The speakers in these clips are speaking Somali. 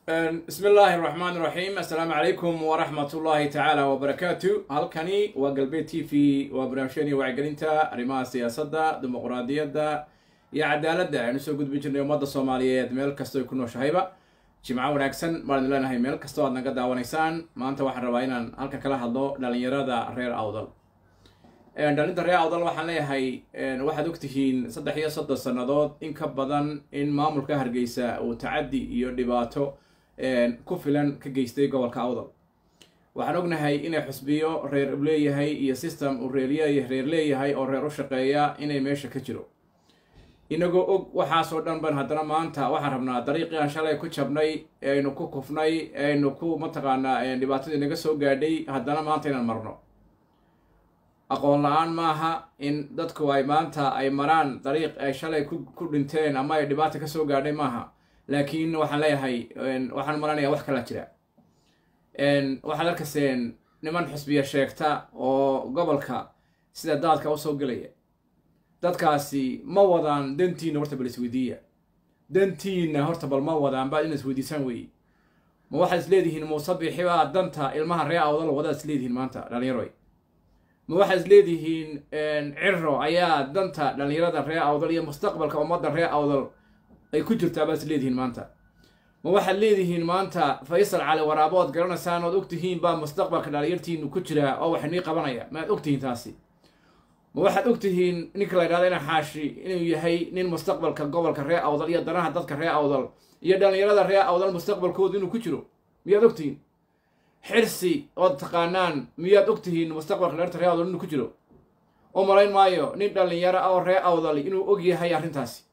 bismi illaahi raxmaan raxiim assalaamu calaykum waraxmat ullaahi tacaala wabarakaatu halkani waa galbeed t v waa barnaamijyadii wacyigelinta arrimaha siyaasadda dimuqraadiyadda iyo cadaaladda aynu soo gudbi jirnay ummadda soomaaliyeed meel kastoo ay ku nooshahayba jimco wanaagsan baan idin leenahay meel kastoo aad naga daawanaysaan maanta waxaan rabaa inaan halkan kala hadlo dhalinyarada reer awdal dhalinta reer awdal waxaan leeyahay waxaad ogtihiin saddex iyo soddon sannadood in ka badan in maamulka hargeysa uu tacaddi iyo dhibaato ku filan ka geystay gobolka awdal waxaan ognahay inay xusbiyo reer u leeyahay iyo system uu reerya reer leeyahay oo reer u shaqeeya inay meesha ka jiro inagoo og waxaasoo dhan ban haddana maanta waxaan rabnaa dariiqii aan shalay ku jabnay aynu ku kufnay aynu ku mataqaanaa dhibaatadii naga soo gaadhay haddana maanta inaan marno aqoon la-aan maaha in dadku ay maanta ay maraan dariiq ay shalay ku dhinteen ama ay dhibaata ka soo gaadhay maaha laakiin waxaan leeyahay waxaan maranaya wax kala jira waxaad arkayseen niman xusbiya sheegta oo gobolka sida daadka usoo gelaya dadkaasi ma wadaan dantiina horta bal isweydiiya dantiina horta bal ma wadaan baad ina isweydiisaan weeye ma waxaad isleedihiin muuse bixibaa danta ilmaha ree awdal wadaad isleedihiin maanta dhalinyaroy ma waxaad isleedihiin ciro ayaa danta dhalinyarada ree awdal iyo mustaqbalka ummadda ree awdal ay ku jirtaa baad isleedihiin maanta ma waxaad leedihiin maanta faysal cali waraabo ood garanaysaan ood ogtihiin baa mustaqbalka dhalinyartiinu ku jiraa oo wax nii qabanaya maaad ogtihiin taasi ma waxaad ogtihiin ninka la ydhahda ina xaashi inuu yahay nin mustaqbalka gobolka ree awdal iyo danaha dadka ree awdal iyo dhalinyarada ree awdal mustaqbalkooda inuu ku jiro miyaad ogtihiin xirsi ood taqaanaan miyaad ogtihiin mustaqbalka dhalirta ree awdal inuu ku jiro u malayn maayo nin dhalinyaro oo ree awdal inuu og yahay arrintaasi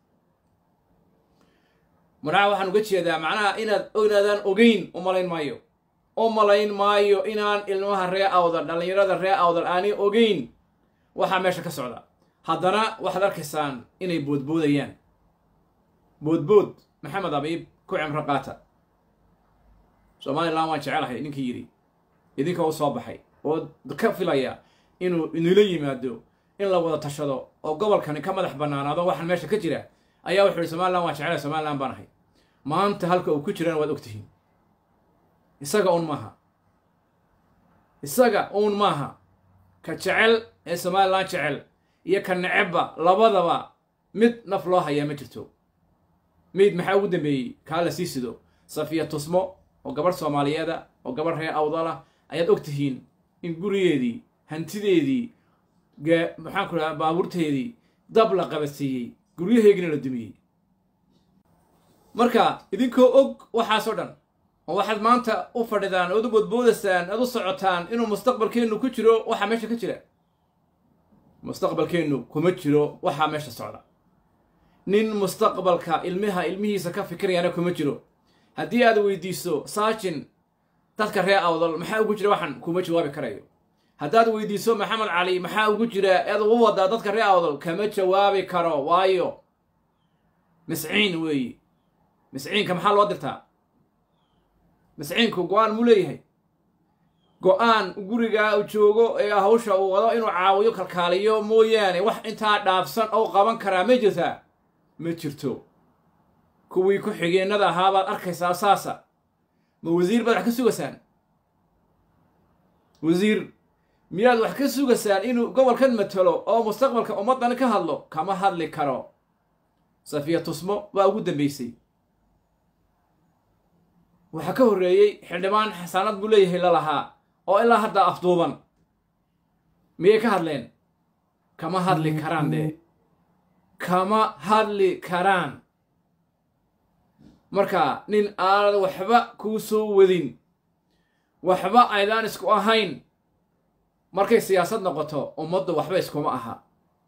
manaha waxaan uga jeedaa macnaha inaad inaadaan ogeyn u malayn maayo u malayn maayo inaan ilmaha ree awdal dhalinyarada ree awdal aanay ogeyn waxaa meesha ka socda haddana waxaad arkaysaan inay boodboodayaan boodbood maxamed abiib ku cimro qaata somalilan waan jecelahay ninkii yidhi idinka u soo baxay oo ka filaya inuu inula yimaado in la wada tashado oo gobolkani ka madax bannaanaado waxaan meesha ka jira ayaa wuxuu yihi somalilan waan jecelahay somalilan baan ahay maanta halka uu ku jirana waad ogtihiin isaga uun maaha isaga uun maaha ka jecel ee somalilan jecel iyo ka necebba labadaba mid naf loo hayaa ma jirto mid maxaa ugu dambeeyey kaa la sii sido safiya tusmo oo gabadh soomaaliyeeda oo gabadh reer awdalah ayaad og tihiin in gurigeedii hantideedii maxaan ku dhaha baabuurteedii dab la qabadsiiyey guryaheygina la dumiyey marka idinkoo og waxaasoo dhan oo waxaad maanta u fadhidaan ood u boodboodaysaan oad u socotaan inuu mustaqbalkeennu ku jiro waxaa meesha ka jira mustaqbalkeennu kuma jiro waxaa meesha socda nin mustaqbalka ilmiha ilmihiisa ka fikirayana kuma jiro haddii aad weydiiso saajin dadka ree awdal maxaa ugu jira waxaan kuma jawaabi karayo haddaad weydiiso maxamed cali maxaa ugu jira ead ugu wadaa dadka ree awdal kama jawaabi karo waayo misciin weeyi misciinka maxaa loo dirtaa misciinku go-aan muu leeyahay go-aan gurigaa uu joogo ee hawsha uu wado inuu caawiyo kalkaaliyo mooyaane wax intaa dhaafsan oo qaban karaa ma jirtaa ma jirto kuwii ku xigeenada ahaa baad arkaysaa saasa ma wasiir baad wax ka sugaysaan wasiir miyaad wax ka sugaysaan inuu gobolkan matalo oo mustaqbalka ummaddan ka hadlo kama hadli karo safiya tusmo baa ugu dambeysay waxaa ka horreeyey xildhibaan xasaanad buu leeyahay lalahaa oo ilaa hadda afduuban miyay ka hadleen kama hadli karaan dee kama hadli karaan marka nin aanad waxba kuu soo wadin waxba aydaan isku ahayn markay siyaasad noqoto ummaddu waxba iskuma aha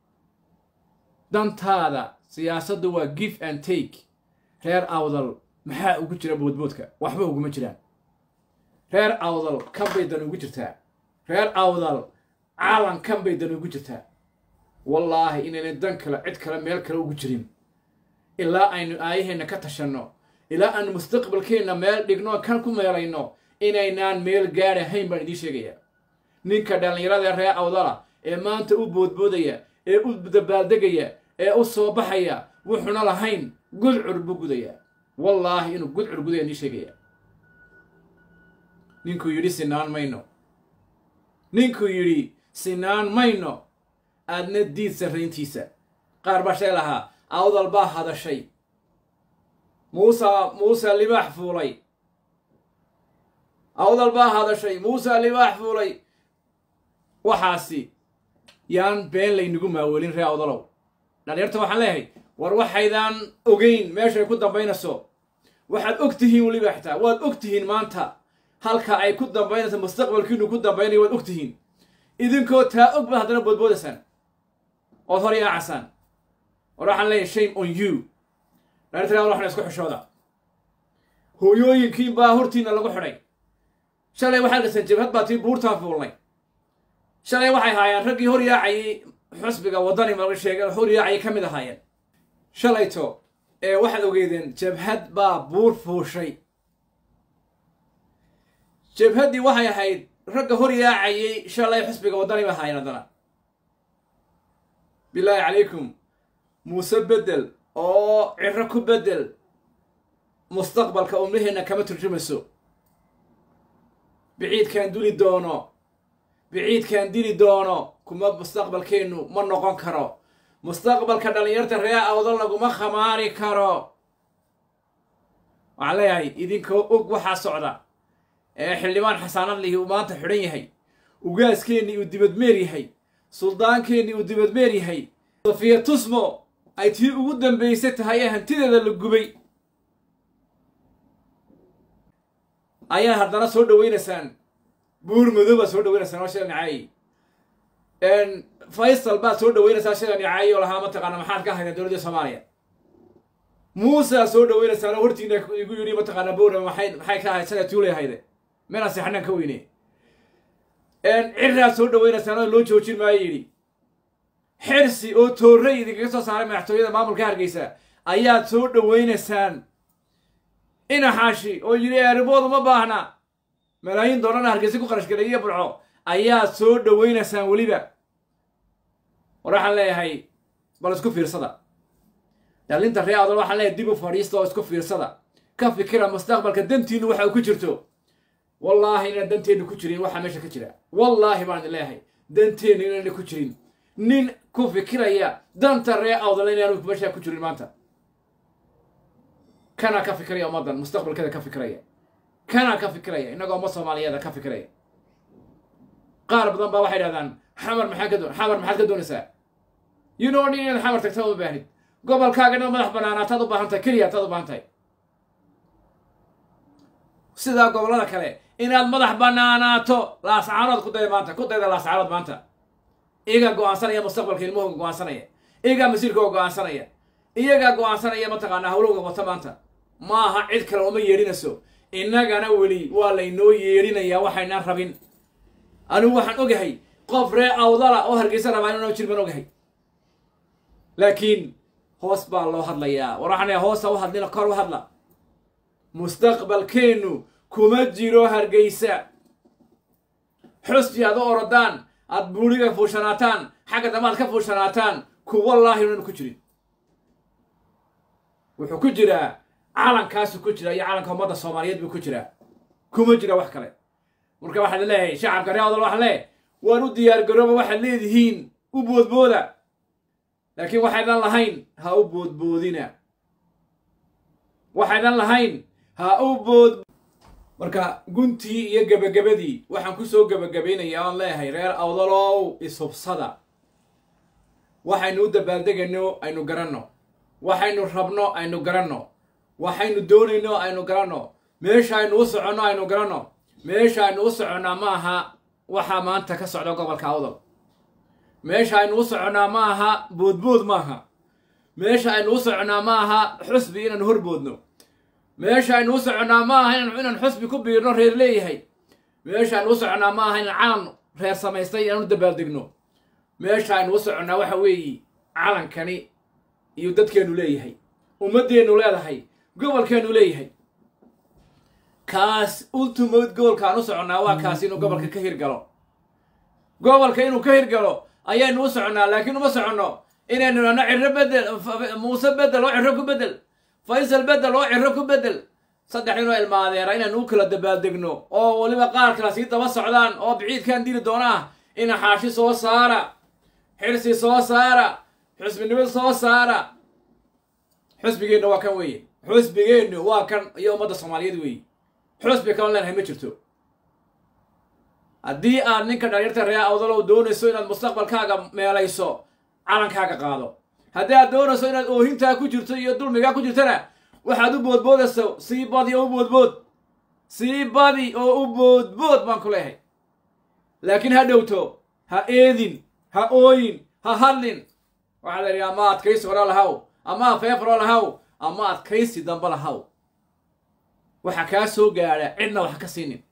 dantaada siyaasaddu waa give and take reer awdal maxaa ugu jira boodboodka waxba uguma jiraan reer awdal kan bay dan ugu jirtaa reer awdal caalan kan bay dan ugu jirtaa wallaahi inayna dan kale cid kale meel kale ugu jirin ilaa aynu aayaheenna ka tashanno ilaa aanu mustaqbalkeenna meel dhigno kan ku meelayno inaynaan meel gaadhahayn baan idiin sheegayaa ninka dhallinyarada reer awdala ee maanta u boodboodaya ee u dabaaldegaya ee u soo baxaya wuxuuna lahayn gudcur buu gudayaa wallaahi inuu gudcur gudaya nii sheegaya ninkuu yidhi sinaan mayno ninkuu yidhi sinaan mayno aadna diid sarrayntiisa qaar baa shay lahaa awdal baa hadashay muusa muuse libaax fuulay awdal baa hadashay muuse libaax fuulay waxaasi yaan been laynagu maaweelin ree awdalow dhalinyarta waxaan leeyahay war waxaydaan ogeyn meeshay ku dambaynayso waxaad og tihiin weliba xitaa waad og tihiin maanta halka ay ku dambaynayso mustaqbalkiinu ku dambaynayo waad og tihiin idinkoo taa og baad haddana boodboodaysaan ood hor yaacasaan war waxaan leeyahay shame on you dhalinyarta waxna isku xishooda hooyooyinkiin baa hortiina lagu xidhay shalay waxaad gaseen jabhad baa tii buurtaan fuulnay shalay waxay haayeen raggii hor yaacayay xusbiga waddani ma sheegay hor yaacayay ka mid ahaayeen shalayto ee waxaad ogeydeen jabhad baa buur fuushay jabhaddii waxay ahayd ragga hor yaacayay shalay xusbiga waddani ba ahaayeen haddana bilaahi calaykum muuse bedel oo ciro ku bedel mustaqbalka umnaheenna kama turjumayso biciidkaan duli doono biciidkaan dili doono kuma mustaqbalkeennu ma noqon karo mustaqbalka dhallinyarta ree awdo laguma khamaari karo waxaan leeyahay idinkoo og waxaa socda ee xildhibaan xasaanad lihi uu maanta xidhan yahay ugaaskeenni uu dibadmeer yahay suldaankeenni uu dibadmeer yahay sofiya tusmo ay tii ugu dambaysay tahay ee hantideeda la gubay ayaad haddana soo dhawaynaysaan buur madow baad soo dhawaynaysaan oo shila nicaayi faysal baad soo dhawaynaysaa shila nicaayi oo lahaa mataqaana maxaad ka haydeen dowladda soomaaliya muusead soo dhawaynaysaan oo hortiina igu yidhi mataqaana bowra maxay maxay ka ahayd shalay tuulay ahayde meelaan seexanaan ka weyne ciraad soo dhawaynaysaan oo loo joojin maayo yidhi xirsi oo toorrey idinkaga soo saaray madaxtooyada maamulka hargeysa ayaad soo dhawaynaysaan inaxaashi oo yidhi eeribood uma baahna malaayiin doollarna hargeysa ku qarash galay iyo burco ayaad soo dhawaynaysaan weliba war waxaan leeyahay bal isku fiirsada dhalinta ree adol waxaan leeyahay dib u fadhiista oo isku fiirsada ka fikira mustaqbalka dantiinu waxa ku jirto wallaahi inaan danteennu ku jirin waxaa meesha ka jira wallaahi baan idin leeyahay danteennu inaana ku jirin nin ku fikiraya danta ree awdal inaanu meesha ku jirin maanta kanaa ka fikiraya ummaddan mustaqbalkeeda ka fikiraya kanaa ka fikiraya innagoo umma soomaaliyeeda ka fikiraya qaar badan baa waxay dhahdaan xamar maxaa ka doon xamar maxaad ka doonaysaa you know nin inaad xamar tagta uma baahnid gobolkaaga inaad madax banaanaataad u baahan tahay keliya taad u baahan tahay sidaa gobollada kale inaad madax banaanaato laascaanood ku daya maanta ku dayda laascaanood maanta iyagaa go-aansanaya mustaqbalka ilmahooga go-aansanaya iyagaa masiirkooga go-aansanaya iyagaa go-aansanaya mataqaanaa hawlowga wata maanta maaha cid kale uma yeedhinayso innagana weli waa laynoo yeedhinayaa waxaynaan rabin anigu waxaan ogahay qof ree awdala oo hargeysa rabaa inanoo jir baan ogahay laakiin hoos baa loo hadlayaa war waxaan hoosa u hadlina kor u hadla mustaqbalkeennu kuma jiro hargeysa xusbi aad u orodaan aad buuriga fuushanaataan xagga dambe aad ka fuushanaataan ku wallaahi unanu ku jirin wuxuu ku jiraa calankaasu ku jira iyo calanka ummadda soomaaliyeed buu ku jiraa kuma jira wax kale marka waxaad leeyahay shacabka ree odal waxaan leeyahay waan u diyaar garooba waxaad leedihiin u boodbooda laakiin waxaydan lahayn ha u boodboodina waxaydan lahayn ha u bood marka guntii iyo gebagabadii waxaan ku soo gebagabaynayaa oon leeyahay reer awdalow ishubsada waxaynu u dabaaldegayno aynu garanno waxaynu rabno aynu garanno waxaynu doonayno aynu garanno meesha aynu u soconno aynu garanno meesha aynu u soconnaa ma aha waxaa maanta ka socda gobolka awdal meesha aynu u soconnaa ma aha boodbood maaha meesha aynu u soconnaa ma aha xusbi inaanu horboodno meesha aynu u soconnaa ma aha inaan xusbi ku biirno reer leeyahay meesha aynu u soconnaa ma aha inaan calan reer samaystay inaanu dabaaldegno meesha aynu u soconnaa waxa weeye calankani iyo dadkeennu leeyahay ummaddeennu leedahay gobolkeennu leeyahay kaas ultimate goolkaan u soconnaa waa kaas inuu gobolka ka hirgalo gobolka inuu ka hirgalo ayaynu u soconnaa laakiin uma soconno inaynu idhahno ciro bedel muuse bedel oo ciro ku bedel faysal bedel oo ciro ku bedel saddex ninoo ilmaadeera inaan u kala dabaaldegno oo weliba qaar kala sii daba socdaan oo biciidkaan dili doonaa ina xaashi soo saara xirsi soo saara xusbinimo soo saara xusbigeenna waa kan weeye xusbigeennu waa kan iyo ummadda soomaaliyeed weeye xusbi kaloo leenahay ma jirto haddii aad ninka dhalinyarta ree awdalow doonayso inaad mustaqbalkaaga meelayso calankaaga qaado haddii aad doonayso inaad oohintaa ku jirto iyo dulmigaa ku jirtana waxaad u boodboodayso sii badi oo u boodbood sii badi oo u boodbood baan ku leehay laakiin ha dhowto ha eedin ha ooyin ha hadlin waxaa la yidhi ama adkaysi hore lahaw ama feefro lahaw ama adkaysi dambe lahaw waxa kaa soo gaadha cidna wax ka siinin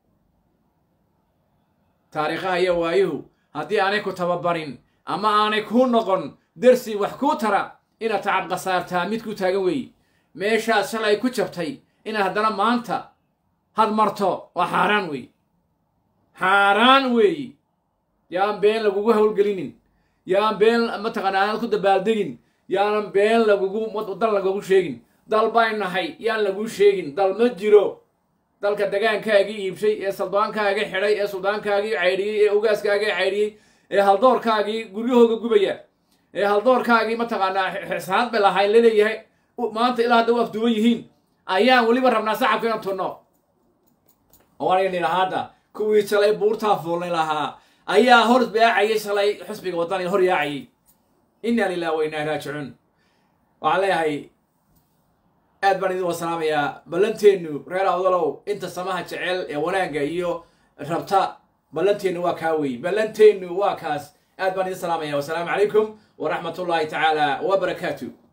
taariikhaha iyo waayuhu haddii aanay ku tababarin ama aanay kuu noqon dersi wax kuu tara inaad tacab khasaartaa mid ku taagan weeye meeshaad shalay ku jabtay inaad haddana maanta had marto waa xaaraan weeye xaaraan weeye yaan been lagugu howlgelinin yaan been mataqaana aanad ku dabaaldegin yaanan been lagugu dal lagugu sheegin dal bayn nahay yaan laguu sheegin dal ma jiro dalka degaankaagii iibshay ee saldaankaagii xidhay ee suldaankaagii caydhiyey ee ogaaskaagii caydhiyey ee haldoorkaagii guryahooga gubaya ee haldoorkaagii mataqaanaa xisaad bay lahayn laleeyahay maanta ilaa hadda u afduuban yihiin ayaan weliba rabnaa sacabka inaan tunno oo aniga nidhaha hadda kuwii shalay buurtaa fuulnay lahaa ayaa hor yaacayay shalay xusbiga waddaniga hor yaacayay inna lilah wa innaa raajicuun waxaan leeyahay aad baan idin wasalaamayaa ballanteennu reer awdalow inta samaha jecel ee wanaagga iyo rabta ballanteennu waa kaa wey ballanteennu waa kaas aad baan idin salaamaya wasalaamu calaykum waraxmat ullaahi tacaala wa barakaatu